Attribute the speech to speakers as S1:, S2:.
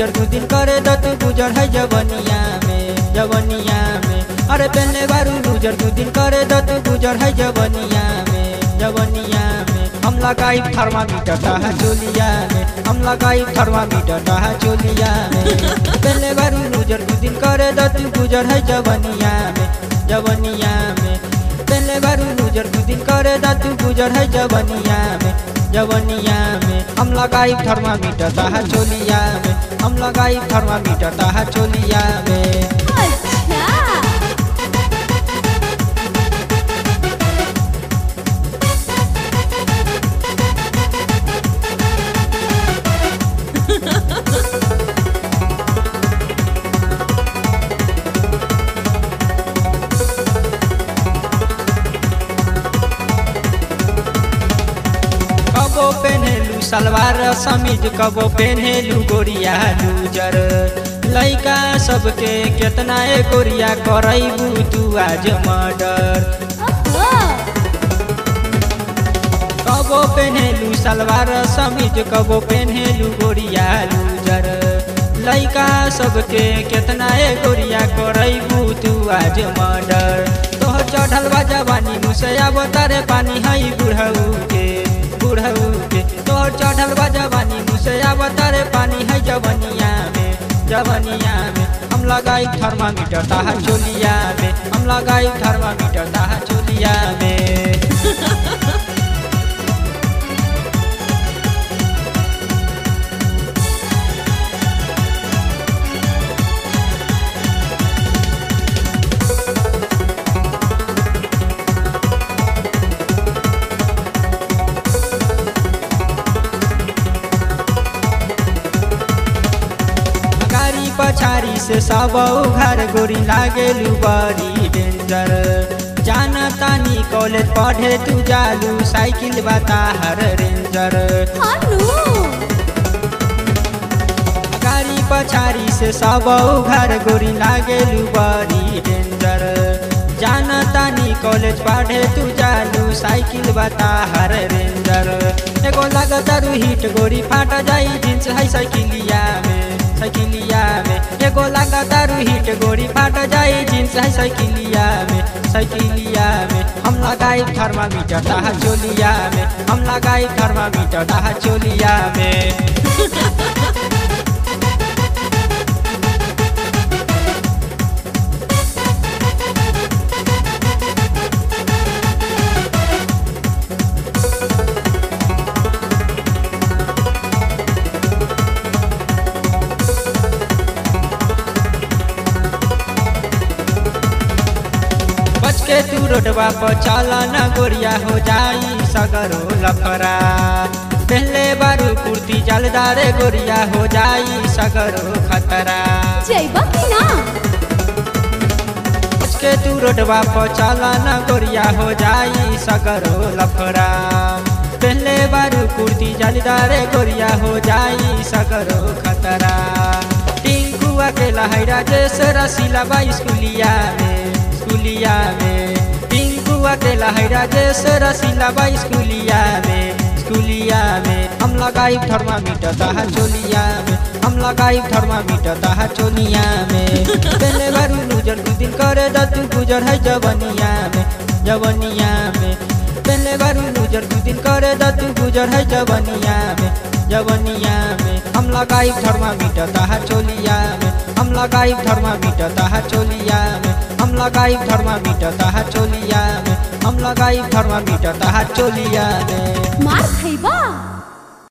S1: गुजर दू दिन करे द तू गुजर है जवनिया में जवनिया में अरे पहले बारू गुजर दू दिन करे द तू गुजर है जवनिया में जवनिया में हम लगाई थर्मामीटर ताहा चोलिया में हम लगाई थर्मामीटर ताहा चोलिया में पहले बारू गुजर दू दिन करे द तू गुजर है जवनिया में जवनिया में पहले बारू गुजर दू दिन करे द तू गुजर है जवनिया में जवनिया में हम लगाई थर्मामीटर ताहा चोलिया में हम लगाई थर्मामीटर ताहा चोलिया में
S2: अच्छा
S1: कबो पेन्हेलु सलवार समीज कबो पेन्हेलु गोरिया लूजर लइका सबके केतना ए गोरिया करैबू तू आज मर्डर
S2: ओहो
S1: कबो पेन्हेलु सलवार समीज कबो पेन्हेलु गोरिया लूजर लइका सबके केतना ए गोरिया करैबू तू आज मर्डर तोह चढ़ल बा जवानी मुसया बोतारे पानी हई बुढ़ऊ के बुढ़ऊ के तोहर चढ़ल बा जवानी मुसया बोतारे पानी है जवनिया में जवनिया में हम लगाई थर्मामीटर ताहा चोलिया में हम लगाई थर्मामीटर ताहा चोलिया में गाड़ी पछाड़ी से सब घर गोरी लागेलू बड़ी डेंजर जाना तानी कॉलेज पढ़े तू जालू साइकिल बता हर रेंजर
S2: हानू
S1: गाड़ी पछाड़ी से सब घर गोरी लागेलू बड़ी डेंजर जाना तानी कॉलेज पढ़े तू जालू साइकिल बता हर रेंजर एगो लागतारू हिट गोरी फाट जाई जींस है साइकिलिया में साइकिलिया में एगो लागतारू हिट गोरी फाट जाई जींस है साइकिलिया में साइकिलिया में हम लगाई थर्मामीटर ताहा चोलिया में हम लगाई थर्मामीटर ताहा चोलिया में बच के तू रोडवा पर चला न गोरिया हो जाई सगरो लफरा पहले बारू कुर्ती जलदारे गोरिया हो जाई सगरो खतरा
S2: जइबा कि ना
S1: बच के तू रोडवा पर चला न गोरिया हो जाई सगरो लफरा पहले बारू कुर्ती जलदारे गोरिया हो जाई सगरो खतरा टिंकू अकेला है राजेश रसीला बा स्कूलिया में स्कूलिया में टिंकू अकेला है राजेश रसीला बा स्कूलिया में स्कूलिया में हम लगाई थर्मामीटर ताहा चोलिया में हम लगाई थर्मामीटर ताहा चोलिया में पहले बारू गुजर दू दिन करे द तू गुजर है जवनिया में जवनिया में पहले बारू गुजर दू दिन करे द तू गुजर है जवनिया में जवनिया में हम लगाई थर्मामीटर ताहा चोलिया में हम लगाई थर्मामीटर ताहा चोलिया में हम लगाई थर्मामीटर ताहा चोलिया में हम लगाई थर्मामीटर ताहा चोलिया में
S2: मार खइबा